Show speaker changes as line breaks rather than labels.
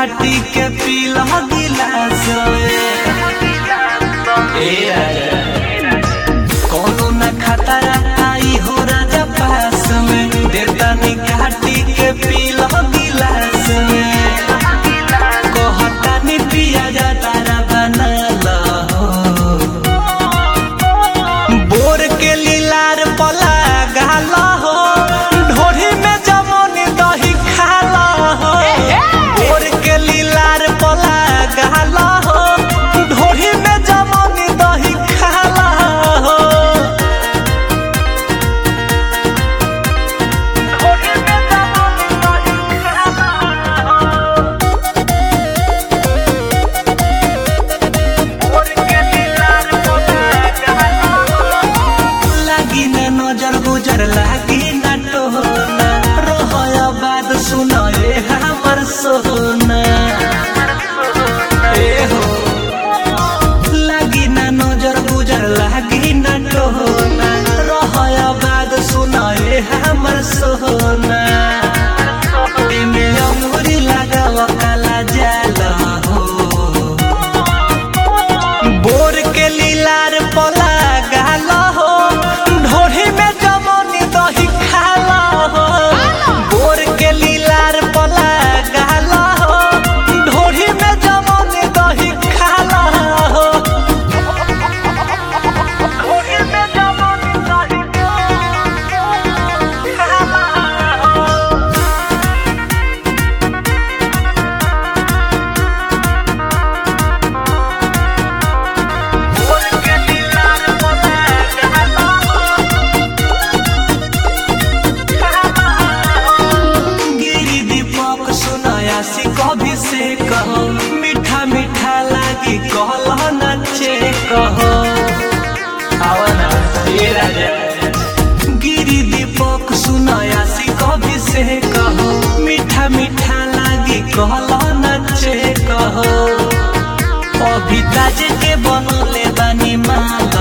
काटी के पीला गिलास ए राजा कोनो न खतरा आई हो राजा पास में देतानी काटी के पीला गिलास में कहतानी पिया जा तारा बना हो बोर के लीलार पला गाला हो ढोरी में जमन दही खाला हो बोर के लीलार पला गाला हो ढोरी में जमन दही खाला हो ढोरी में जमन दही खाला हो लागी न नजर गुजर लागी न टोना रोहय बात सुन ए हमर सोना ए हो लागी न नजर गुजर लागी न टोना रोहय बात सुन ए हमर सोना एमे अंगुरी लगाव काला जाल हो बोर के लीलार पला गाला हो ढोरी में जमनी दही खाला हो बोर के लीलार पला गाला हो ढोरी में जमनी दही खाला हो ढोरी में जमनी दही खाला हो बोर के लीलार पला गाला गिरी दीपक सुनाया सी कभी से कहो मीठा मीठा लागी कहला नचे कहो आवा ना ये राजा गिरी दीपक सुनाया सी कभी से कहो मीठा मीठा लागी कहला नचे कहो अभी ताजे के बनले बानी माल